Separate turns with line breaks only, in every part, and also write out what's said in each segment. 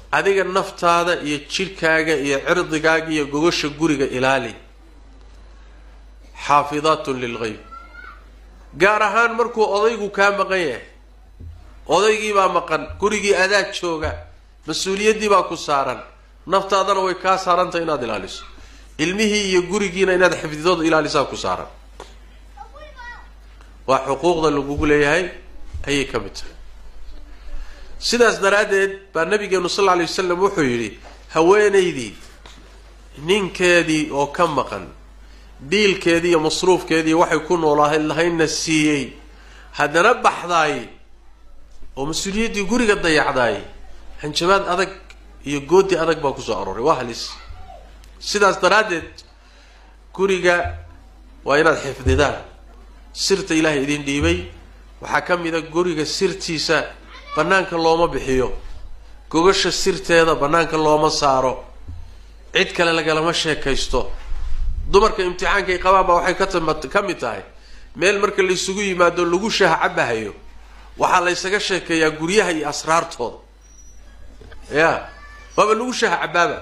adiga naftaada iyo jidhkaaga iyo cirdigaaga iyo gogosha guriga ilaali xaafidaatun lilgeyb gaar ahaan markuu odaygu kaa maqan yahay odaygiibaa maqan gurigii adaa jooga mas-uuliyaddii baa ku saaran naftaadana way kaa saarantahay inaad ilaaliso ilmihii iyo gurigiina inaad xifdidood ilaalisaa ku saaran waa xuquuqda lagugu leeyahay ayay ka mid tahay sidaas daraaddeed baa nabigeenu sal lla alay wasalam wuxuu yidhi haweenaydii ninkeedii oo ka maqan biilkeedii iyo masruufkeedii waxay ku noolaahay lahaynna siiyey haddana baxdaay oo mas-uuliyaddii guriga dayacdaay hanjabaad adag iyo goodi adag baa kusoo arooray waa halis sidaas daraaddeed guriga waa inaad xifdidaan sirta ilaahay idin dhiibay waxaa ka mid a guriga sirtiisa bannaanka looma bixiyo gogasha sirteeda bannaanka looma saaro cid kale lagalama sheekaysto dumarka imtixaankay qabaan baa waxay katama ka mid tahay meel marka laysugu yimaado lagu shaha cabahayo waxaa laysaga sheekeeyaa guryaha iyo asraartooda ya waaba lagu shaha cabaaba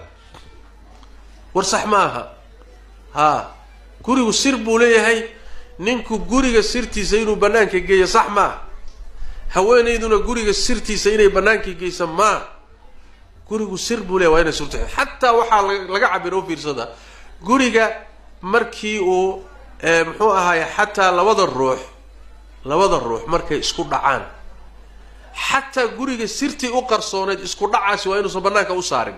war sax ma aha haa gurigu sir buu leeyahay ninku guriga sirtiisa inuu bannaanka geeyo sax maaha haweenayduna guriga sirtiisa inay bannaanka geysa maa gurigu sir buu leeyahy waa inay surta xataa waxaa laga cabiro u fiirsada guriga markii uu muxuu ahaay xataa labada ruux labada ruux markay isku dhacaan xataa guriga sirtii u qarsooneyd isku dhacaasi waa inuusan bannaanka u saarin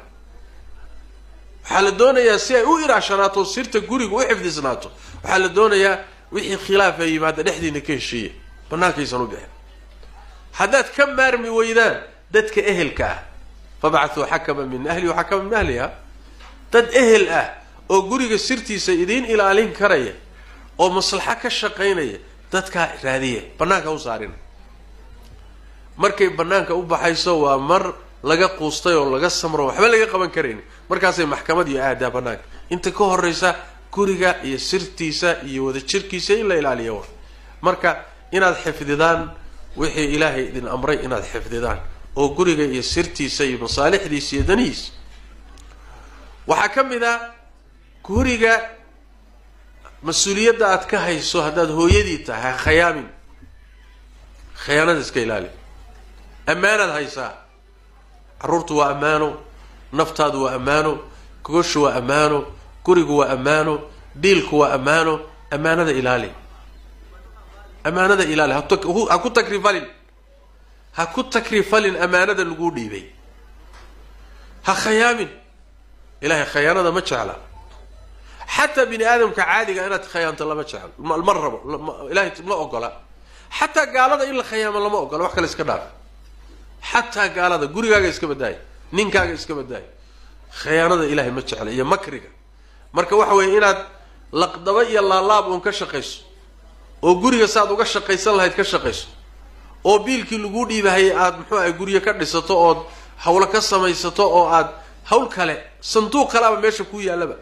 waxaa la doonayaa si ay u iraashanaato sirta guriga u xifdisnaato waxaa la doonayaa wixii khilaaf ay yimaada dhexdiina ka heshiiya bannaankaysan u bixin haddaad ka maarmi weydaan dadka ehelka ah fabacthuu xakama min ahli waxakama min ahliha dad ehel ah oo guriga sirtiisa idiin ilaalin karaya oo maslaxo ka shaqaynaya dadkaa raadiya bannaanka u saarina markay bannaanka u baxayso waa mar laga quustay oo laga samro waxba laga qaban karayn markaasay maxkamad iyo aadaa bannaanka inta ka horraysa guriga iyo sirtiisa iyo wada jirkiisa in la ilaaliya wa marka inaad xifdidaan wixii ilaahay idin amray inaad xifdidaan oo guriga iyo sirtiisa iyo masaalixdiisa iyo danihiisa waxaa ka mid a guriga mas-uuliyadda aad ka hayso haddaad hooyadii tahay ha khayaamin khayaanada iska ilaali ammaanaad haysaa carruurtu waa ammaano naftaadu waa ammaano gogoshu waa ammaano gurigu waa ammaano dhiilku waa ammaano ammaanada ilaali ammaanada ilaali ha ku takrifalin ha ku takrifalin ammaanada laguu dhiibay ha khayaamin ilahay khayaanada ma jecla xataa bini aadamka caadiga inaad khayaanto lama jeclo ma rabo ilahay ma ogola xataa gaalada in la khayaamo lama ogola wax kale iska dhaaf xataa gaalada gurigaaga iska badaaya ninkaaga iska badaaya khayaanada ilahay ma jecla iyo makriga marka waxa weeye inaad laqdaba iyo laalaab uun ka shaqayso oo guriga saaad uga shaqaysan lahayd ka shaqayso oo biilkii laguu dhiibahayay aada muxuu ahay guryo ka dhisato ood hawlo ka samaysato oo aad hawl kale sanduuq kaleaba meesha ku yaallaba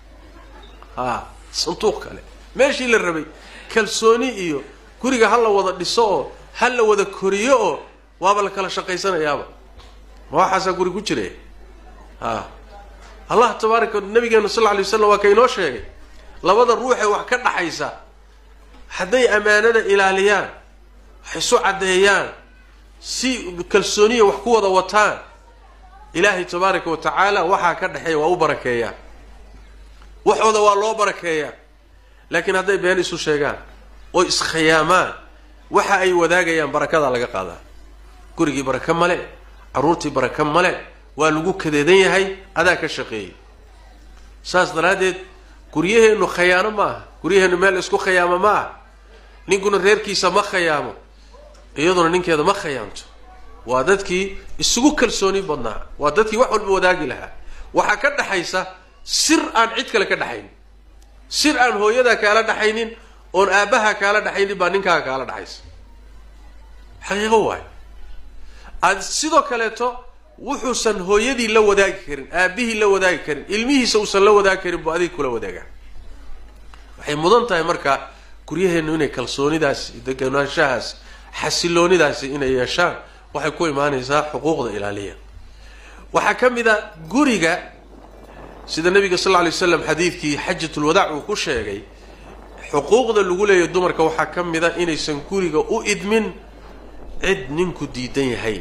ha sanduuq kale meeshii la rabay kalsooni iyo guriga ha la wada dhiso oo ha la wada koriyo oo waaba la kala shaqaysanayaaba ma waxaasaa guri ku jira ha allah tabaaraka nabigeena sal lla lay waslam waa ka inoo sheegay labada ruuxee wax ka dhaxaysa hadday ammaanada ilaaliyaan wax isu caddeeyaan si kalsooniya wax ku wada wataan ilaahay tabaaraka wa tacaala waxaa ka dhexeeya waa u barakeeyaa waxooda waa loo barakeeyaa laakiin hadday been isu sheegaan oo iskhiyaamaan waxa ay wadaagayaan barakadaa laga qaadaa gurigii baraka male carruurtii baraka male waa lagu kadeedan yahay adaa ka shaqeeyay saas daraaddeed guryaheennu khayaano ma aha guryaheennu meel isku khayaamo ma aha ninkuna reerkiisa ma khayaamo iyaduna ninkeeda ma khayaamto waa dadkii isugu kalsooni badnaa waa dadkii wax walba wadaagi lahaa waxaa ka dhaxaysa sir aan cid kale ka dhaxaynin sir aan hooyadaa kaala dhaxaynin oon aabbaha kaala dhaxaynin baa ninkaaga kaala dhaxaysa xaqiiqo waayo aad sidoo kaleeto wuxuusan hooyadii la wadaagi karin aabbihii la wadaagi karin ilmihiisa uusan la wadaagi karin buu adiga kula wadaagaa waxay mudan tahay marka guryaheennu inay kalsoonidaas deganaanshahaas xasiloonidaasi inay yeeshaan waxay ku imaanaysaa xuquuqda ilaaliya waxaa ka mid a guriga sida nabiga sal lla lay slam xadiidkii xajatulwadaac uu ku sheegay xuquuqda lagu leeyahy dumarka waxaa ka mid a inaysan guriga u idmin cid ninku diidan yahay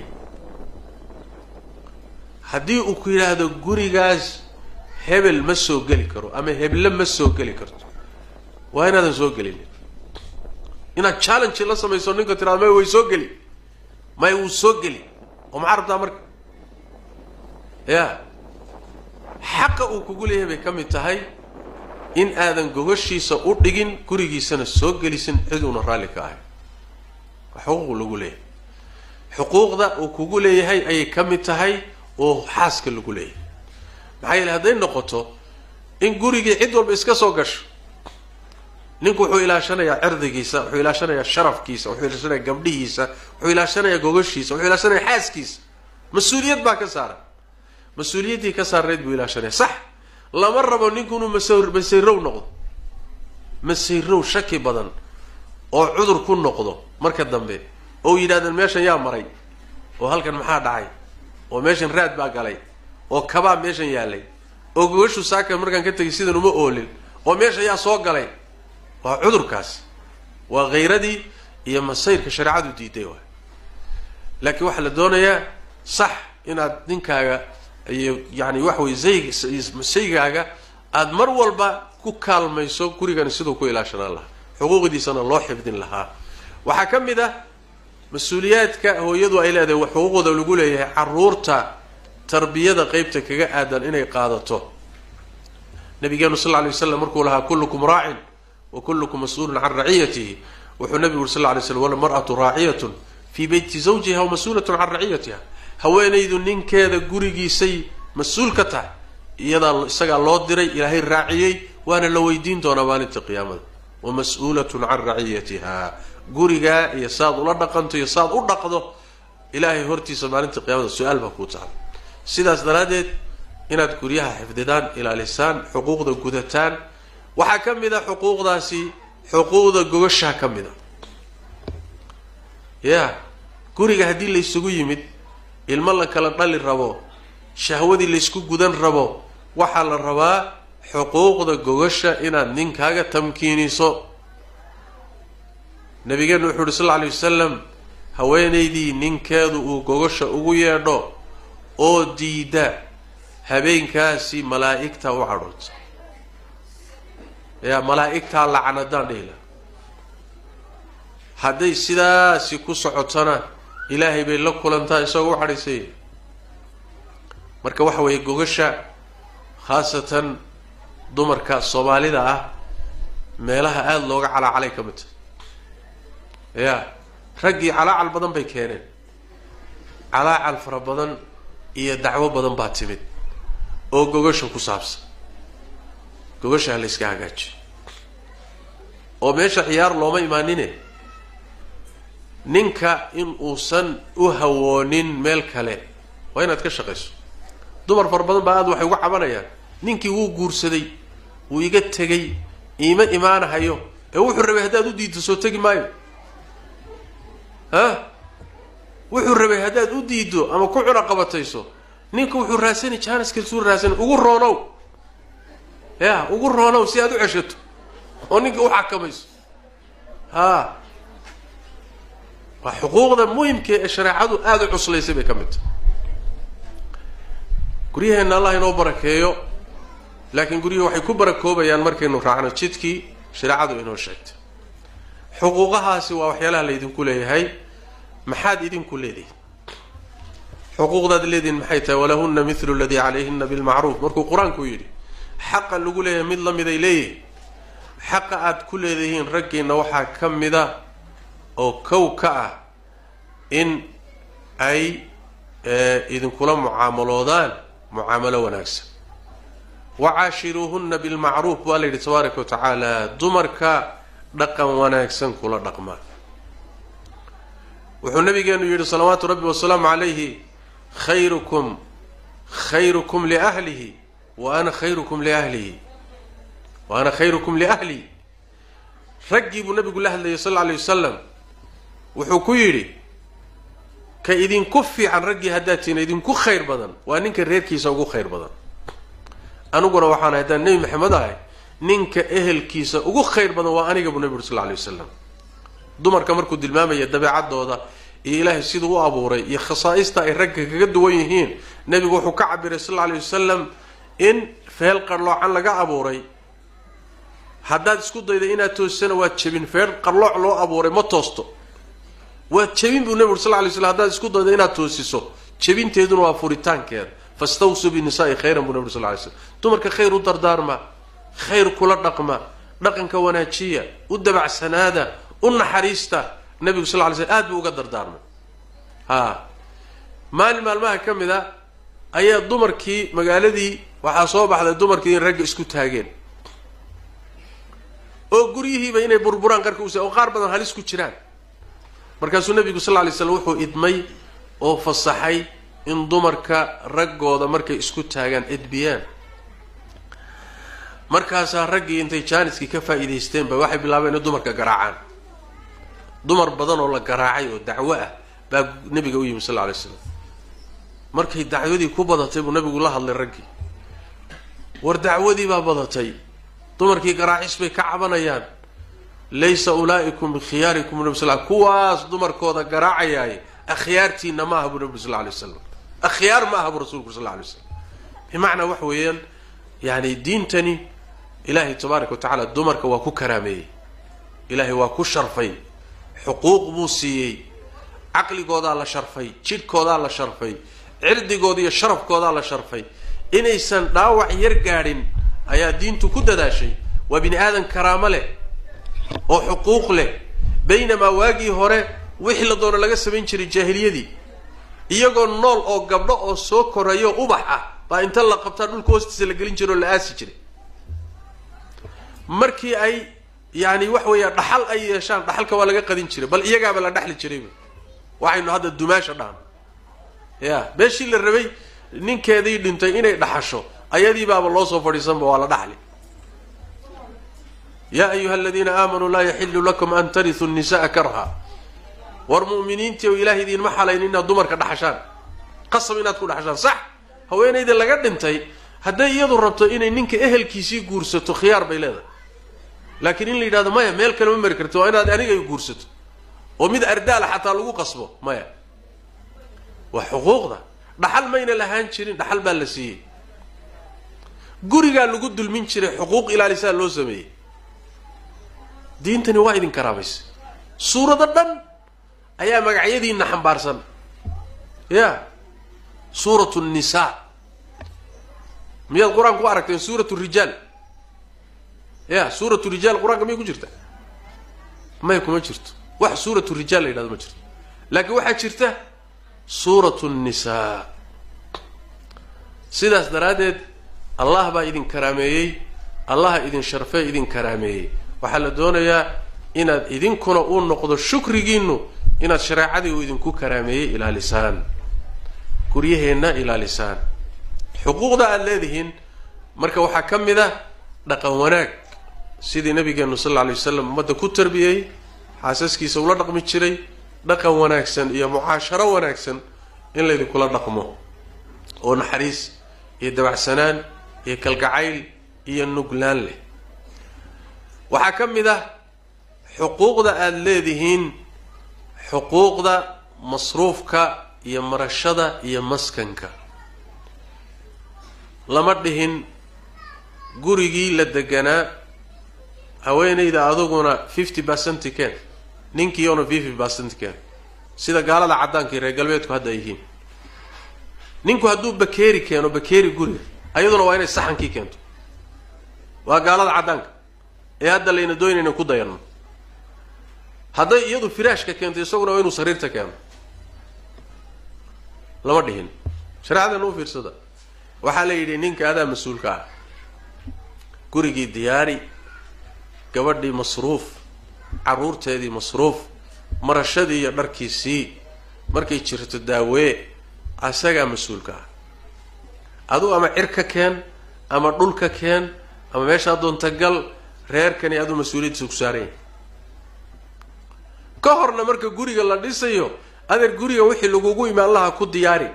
haddii uu ku yidhaahdo gurigaas hebel ma soo geli karo ama heble ma soo geli karto waa inaadan soo gelin inaad challenge la samayso ninka tirado may way soo geli may wuu soo geli oo maxaa rabtaa marka ya xaqa uu kugu leeyahay bay ka mid tahay in aadan gogashiisa u dhigin gurigiisana soo gelisin cid uuna raalli ka ahay waa xuquuq lagu leeyahay xuquuqda uu kugu leeyahay ayay ka mid tahay oo xaaska lagu leeyahay maxaa yeele hadday noqoto in gurigii cid walba iska soo gasho ninku wuxuu ilaashanayaa cirdigiisa wuxuu ilaashanayaa sharafkiisa wuxuu ilaashanayaa gabdhihiisa wuxuu ilaashanayaa gogashiisa wuxuu ilaashanayaa xaaskiisa mas-uuliyad baa ka saaran mas-uuliyaddii ka saarneyd buu ilaashanaya sax lama rabo ninku inuu mas masayrow noqdo masayrow shaki badan oo cudur ku noqdo marka dambe oo yidhahdeen meeshan yaa maray oo halkan maxaa dhacay oo meeshan raad baa galay oo kabaa meeshan yaalay oo gogashu saaka markaan ka tegay sidan uma oolin oo meesha yaa soo galay waa cudurkaas waa khayradii iyo masayrka shareecadu diiday waay laakiin waxaa la doonayaa sax inaad ninkaaga iyo yani waxa weye zayg saygaaga aada mar walba ku kaalmayso gurigani siduu ku ilaashanaan lahaa xuquuqdiisana loo xifdin lahaa waxaa ka mid ah mas-uuliyaadka hooyadu ay leedahay xuquuqda lagu leeyahay caruurta tarbiyada qeybta kaga aadan inay qaadato nabigeenu sal ly waslam markuu lahaa kullukum raacin wa kullukum mas-uulun can raciyatihi wuxuu nabigu uri sal lay slam walmar'atu raaciyatun fii beyti zawjiha wa mas-uulatun can raciyatiha haweenaydu ninkeeda gurigiisay mas-uul ka tahay iyadaa isagaa loo diray ilaahay raaciyey waana la weydiin doonaa maalinta qiyaamada wa mas-uulatun can raciyatiha gurigaa iyo saaad ula dhaqanto iyo saaad u dhaqdo ilaahay hortiisa maalinta qiyaamada su-aal baa kuu taala sidaas daraaddeed inaad guryaha xifdidaan ilaalisaan xuquuqda gudataan waxaa ka mid a xuquuqdaasi xuquuqda gogashaa ka mid a ya guriga haddii laysugu yimid ilmo la kala dhali rabo shahwadii laysku gudan rabo waxaa la rabaa xuquuqda gogasha inaad ninkaaga tamkiiniso nabigeenu wuxuu uhi sal lla alay wasalam haweenaydii ninkeedu uu gogasha ugu yeedho oo diida habeenkaasi malaa'igtaa u cadhoota yaa malaa'igtaa lacanadaan dhihila hadday sidaasi ku socotona ilaahay bay la kulantaa isagoo u cadhaysay marka waxa weeye gogasha khaasatan dumarka soomaalida ah meelaha aada looga calaacalay ka mid tahay ya raggii calaacal badan bay keeneen calaacal fara badan iyo dacwo badan baa timid oo gogasha ku saabsan gogasha ha la yska hagaajiyo oo meesha ciyaar looma imaanine ninka in uusan u hawoonin meel kale waa inaad ka shaqayso dumar fara badan baa aad waxay uga cabanayaan ninkii wuu guursaday wuu iga tegay iima imaanahayo ee wuxuu rabay haddaad u diiddo soo tegi maayo ha wuxuu rabay haddaad u diiddo ama ku cuna qabatayso ninka wuxuu raasani jaaniskasuu raasani ugu roonow ya ugu roonow si aad u ceshato oo ninka u xakamayso ha waa xuquuqda muhimka ee shareecadu aada u cuslaysay bay ka mid tahay guryaheenna allah inoo barakeeyo laakiin guryuhu waxay ku barakoobayaan markaynu raacno jidkii shareecadu inoo sheegtay xuquuqahaasi waa waxyaalaha laydinku leeyahay maxaad idinku leedihin xuquuqdaad leedihin maxay tahay walahuna mithlu ladii calayhina bilmacruuf markuu qur-aanku yidhi xaqa lagu leeyahay mid lamid ay leeyihin xaqa aada ku leedihiin raggiina waxaa ka mida oo kow ka ah in ay idinkula mucaamaloodaan mucaamalo wanaagsan wacaashiruuhuna bilmacruuf baa la yidhi tabaaraka wa tacaala dumarka dhaqan wanaagsan kula dhaqmaa wuxuu nabigeenu yidhi salawaatu rabbi wasalaamu calayhi khayrukum khayrukum liahlihi wa ana khayrukum liahlihi wa ana khayrukum liahlihi raggii buu nabigu la hadlayay sal lla alay wasalam wuxuu ku yidhi ka idinku fiican raggii haddaad tihiin idinku khayr badan waa ninka reerkiisa ugu khayr badan aniguna waxaan haddaan nebi maxamed ahay ninka ehelkiisa ugu khayr badan waa aniga buu nebi uri sal ly wasalam dumarka markuu tilmaamaya dabeecadooda iyo ilaahay siduu u abuuray iyo khasaa'ista ay ragga kaga duwan yihiin nebigu wuxuu ka cabiray sal lla alay wasalam in feel qarloocan laga abuuray haddaad isku dayda inaad toosisana waad jebin feel qarlooc loo abuuray ma toosto waad jebin buu nebi uri sal lay slam haddaad isku dayda inaad toosiso jebinteeduna waa furitaankeeda fastawsuu binisaai khayran buu nebi uri sal lay slam dumarka khayr u dardaarma khayr kula dhaqma dhaqanka wanaajiya u dabacsanaada u naxariista nebigu sal ly slm aad buu uga dardaarmay ha maalin maalmaha ka mid a ayaa dumarkii magaaladii waxaa soo baxday dumarkii in ragga isku taageen oo guryihiiba inay burburaan qarka us oo qaar badan halis ku jiraan markaasuu nebigu sal ly slam wuxuu idmay oo fasaxay in dumarka raggooda markay isku taagaan edbiyaan markaasaa raggii intay jaaniskii ka faa'iidaysteenba waxay bilaabeen in dumarka garaacaan dumar badan oo la garaacay oo dacwo ah baa nebiga u yimi sal lla alay slam markay dacwadii ku badatay buu nebigu la hadlay raggii war dacwadii baa badatay dumarkii garaacis bay ka cabanayaan laysa ulaa'ikum bikhiyaarikum nabi sal kuwaas dumarkooda garaacayaay akhyaartiina ma aha buu nebigu sal lla alay wasalam akhyaar ma aha buu rasulku sal lla alay slam bimacnaa waxa weeyaan yani diintani ilaahay tabaaraka wa tacala dumarka waa ku karaameeyey ilaahay waa ku sharfay xuquuq buu siiyey caqligoodaa la sharfay jidhkoodaa la sharfay cirdigooda iyo sharafkoodaa la sharfay inaysan dhaawac yar gaadhin ayaa diintu ku dadaashay waa bini aadan karaamo leh oo xuquuq leh baynamaa waagii hore wixii la doono laga samayn jiray jaahiliyadii iyagoo nool oo gabdho oo soo korayo ubax ah baa inta la qabtaa dhulka hoostiisa la gelin jiray oo la aasi jiray markii ay yani wax weeya dhaxal ay yeeshaan dhaxalka waa laga qadin jiray bal iyagaaba la dhexli jirayba waxaynu hadda dumaasha dhahan ya meeshii la rabay ninkeedii dhintay inay dhaxasho ayadii baaba loo soo fadhiisanba waa la dhaxli yaa ayuha aladiina aamanuu laa yaxilu lakum an tarituu nisa'a karha war mu'miniintii o ilahay idiinma xalayn inaad dumarka dhaxashaan qasab inaad ku dhaxashaan sax haweenayda laga dhintay hadday iyadu rabto inay ninka ehelkiisii guursato khiyaar bay leedahay laakiin in la yidhahdo maya meel kale ma mari karti waa inaad aniga guursato oo mid ardaala xataa lagu qasbo maya waa xuquuqda dhaxal mayna lahaan jirin dhaxal baa la siiyey gurigaa lagu dulmin jiray xuquuq ilaalisaa loo sameeyey diintani waa idin karaamaysa suurado dhan ayaa magacyadiina xambaarsan ya suuratu nnisaa miyaad qur-aanka ku aragteen suuratu rijaal ya suuratu rijaal qur-aanka miyay ku jirta may kuma jirto wax suuratu rijaal la yidhahdo ma jirto laakiin waxaa jirta suuratu nnisaa sidaas daraaddeed allah baa idin karaameeyey allaha idin sharfee idin karaameeyey waxaa la doonayaa inaad idinkuna uu noqdo shukrigiinu inaad shareecadii uu idinku karaameeyey ilaalisaan guryaheenna ilaalisaan xuquuqda aada leedihiin marka waxaa ka mid ah dhaqan wanaag sidii nabigeenu sal alla alay wasalam ummadda ku tarbiyey xaasaskiisa ula dhaqmi jiray dhaqan wanaagsan iyo mucaasharo wanaagsan in laydinkula dhaqmo oo naxariis iyo dabacsanaan iyo kalgacayl iyo nuglaan leh waxaa ka mid ah xuquuqda aada leedihiin xuquuqda masruufka iyo marashada iyo maskanka lama dhihin gurigii la deganaa haweenayda aduguna fifty percent ken ninkiiona fifty percent ken sida gaalada caddaanka iyo reer galbeedku hadda ay yihiin ninku hadduu bakeeri keeno bakeeri guriga ayaduna waa inay saxankii keento waa gaalada caddaanka ee hadda layna doonayna ku dayanno hadday iyadu firaashka keento isaguna waa inuu sariirta keeno lama dhihin shareecadana u fiirsada waxaa la yidhi ninka adaa mas-uulka ah gurigii diyaari gabadhii masruuf carruurteedii masruuf marashadii iyo dharkiisii markay jirto daawee asagaa mas-uulka ah aduu ama cir ka keen ama dhul ka keen ama meeshaa doonta gal reerkani aduu mas-uuliyaddiisa ku saaranya ka horna marka guriga la dhisayo adeer guriga wixii lagugu imaan lahaa ku diyaari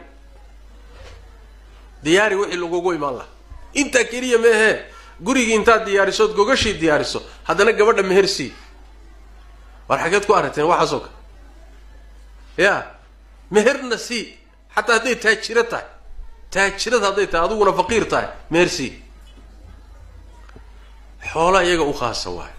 diyaari wixii lagugu imaan lahaa intaa keliya meehee gurigii intaad diyaarisood gogashii diyaariso haddana gabadha mehersii war xageed ku aragteen waxaasoo kale ya meherna sii xataa hadday taajiro tahay taajirad hadday tahay adiguna faqiir tahay mehersii xoola iyaga u khaasa waay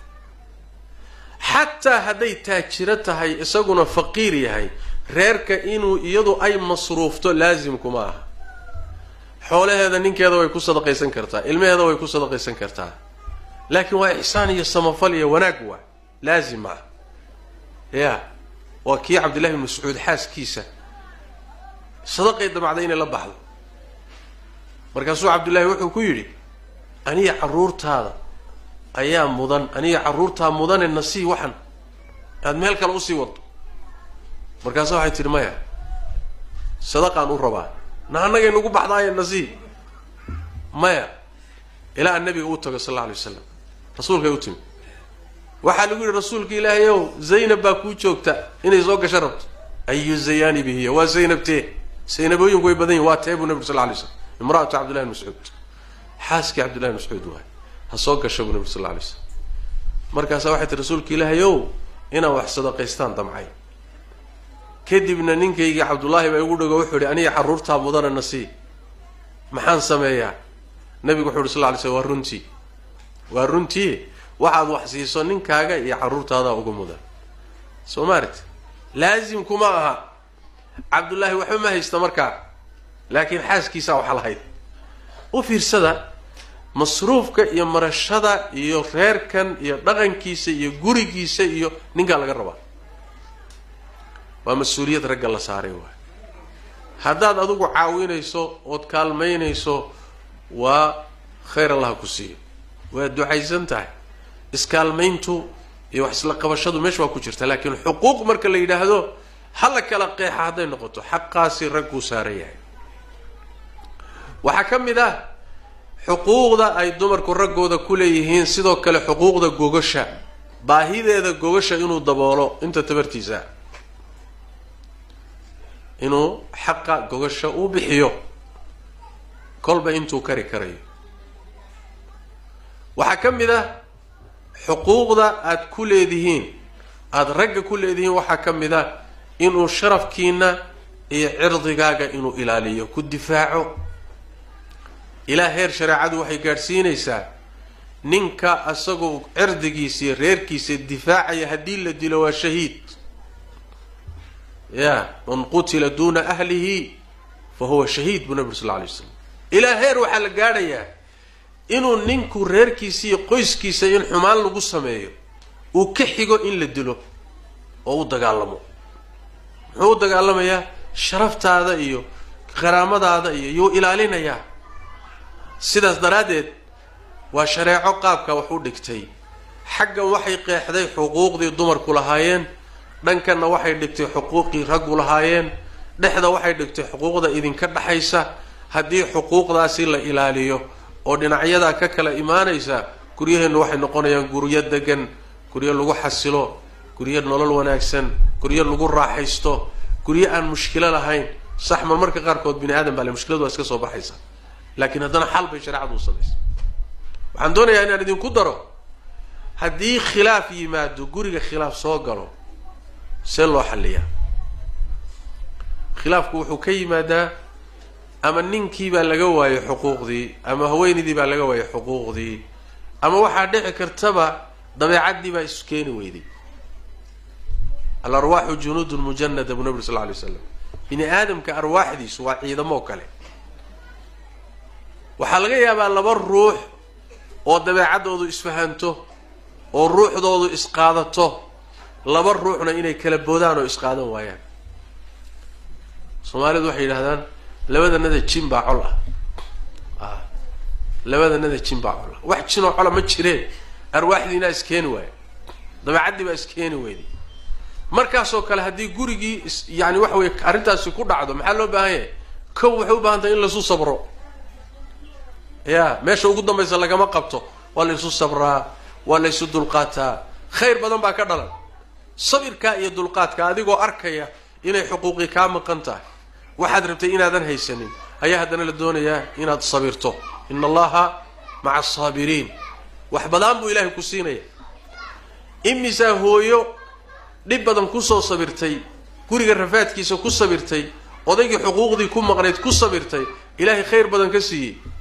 xataa hadday taajiro tahay isaguna faqiir yahay reerka inuu iyadu ay masruufto laasimkuma aha xoolaheeda ninkeeda way ku sadaqaysan kartaa ilmaheeda way ku sadaqaysan kartaa laakiin waa ixsaan iyo samafal iyo wanaag waa laazim maaha ya waa kii cabdillahi bin mascuud xaaskiisa sadaqay damacday inay la baxdo markaasuu cabdullaahi wuxuu ku yidhi aniga carruurtaada ayaa mudan aniga carruurtaa mudane nasii waxan aad meel kale usii wado markaasa waxay tidhi maya sadaqaan u rabaa na annagay nagu baxdaaye nasii maya ilaa an nabiga uu tago sal alla alay wasalam rasuulkay u timi waxaa lagu yidhi rasuulka ilaahay ow zaynab baa kuu joogta inay soo gasho rabto ayu zayaani bihiya waa zaynabtee zaynabooyinku way badan yihin waa tee buu nabi sal la alay slam imra'atu cabdillahi bn mascuud xaaskii cabdillahi bn mascuud waay ha soo gasho buu nabi sal la alay slam markaasaa waxay tii rasuulka ilaahay ow inaan wax sadaqaystaan damcay kadibna ninkaygii cabdullaahi baa igu dhago wuxuu ihi aniga carruurtaa mudana nasii maxaan sameeyaa nabigu wuxu uhi sal ly slam waa runtii waa runtii waxaad wax siiso ninkaaga iyo carruurtaadaa uga mudan soo maaragti laasimkuma aha cabdullaahi waxba ma haysta markaa laakiin xaaskiisaa waxa lahayd u fiirsada masruufka iyo marashada iyo reerkan iyo dhaqankiisa iyo gurigiisa iyo ninkaa laga rabaa waa mas-uuliyad ragga la saaray waay haddaad adigu caawinayso ood kaalmaynayso waa khayr allaha ku siiyo waa ducaysan tahay iskaalmayntu iyo wax isla qabashadu meesha waa ku jirta laakiin xuquuq marka la yidhaahdo ha la kala qeexa hadday noqoto xaqaasi ragguu saaran yahay waxaa ka mid ah xuquuqda ay dumarku raggooda ku leeyihiin sidoo kale xuquuqda gogasha baahideeda gogasha inuu daboolo inta tabartiisa inuu xaqa gogasha uu bixiyo kolba intuu kari karayo waxaa ka mid ah xuquuqda aada ku leedihiin aada ragga ku leedihiin waxaa ka mid ah inuu sharafkiina iyo cirdigaaga inuu ilaaliyo ku difaaco ilaa heer shareecadu waxay gaadhsiinaysaa ninka isagoo cirdigiisa iyo reerkiisa difaacaya haddii la dilo waa shahiid ya man qutila duuna ahlihi fa huwa shahiid buu nabi ur sal lla alay slam ilaa heer waxaa la gaadhayaa inuu ninku reerkiisa iyo qoyskiisa in xumaan lagu sameeyo uu ka xigo in la dilo oo u dagaalamo muxuu u dagaalamayaa sharaftaada iyo qaraamadaada iyo yuu ilaalinayaa sidaas daraaddeed waa shareeco qaabka wax u dhigtay xaggan waxay qeexday xuquuqdii dumarku lahaayeen dhankanna waxay dhigtay xuquuqii raggu lahaayeen dhexda waxay dhigtay xuquuqda idinka dhexaysa haddii xuquuqdaasi la ilaaliyo oo dhinacyadaa ka kala imaanaysa guryaheennu waxay noqonayaan guryo degan guryo lagu xasilo guryo nolol wanaagsan guryo lagu raaxaysto guryo aan mushkilo lahayn sax mar marka qaarkood bini aadam baa le mushkiladu waa iska soo baxaysa laakiin haddana xal bay shareecadu u samaysa waxaan doonayaa inaan idinku daro haddii khilaaf yimaado guriga khilaaf soo galo see loo xalliyaa khilaafku wuxuu ka yimaadaa ama ninkii baa laga waayay xuquuqdii ama haweenaydii baa laga waayay xuquuqdii ama waxaa dhici kartaba dabeecaddii baa isu keeni weyday alarwaaxu junuudun mujanada buu nabi sal lla alay slam bini aadamka arwaaxdiisu waa ciidamoo kale waxaa laga yaabaa laba ruux oo dabeecaddoodu isfahanto oo ruuxdoodu isqaadato laba ruuxna inay kala boodaan oo isqaadan waayaan soomaalidu waxay yidhahdaan labadanada jin baa col ah a labadanada jin baa col ah wax jinoo cola ma jireen arwaaxdiinaa iskeeni waaya dabeecaddii baa iskeeni weyday markaasoo kale haddii gurigii is yani waxa weye arrintaasi ku dhacdo maxaa loo baahan yahay kow waxay u baahan tahay in laisu sabro ya meesha ugu dambaysa lagama qabto waa la isu sabraa waa la ysu dulqaataa khayr badan baa ka dhalan sabirkaa iyo dulqaadka adigoo arkaya inay xuquuqii kaa maqan tahay waxaad rabtay inaadan haysanin ayaa haddana la doonayaa inaad sabirto ina allaha maca asaabiriin wax badaan buu ilaahay ku siinaya imisaa hooyo dhib badan kusoo sabirtay guriga rafaadkiisa ku sabirtay odaygii xuquuqdii ku maqnayd ku sabirtay ilaahay khayr badan ka siiyey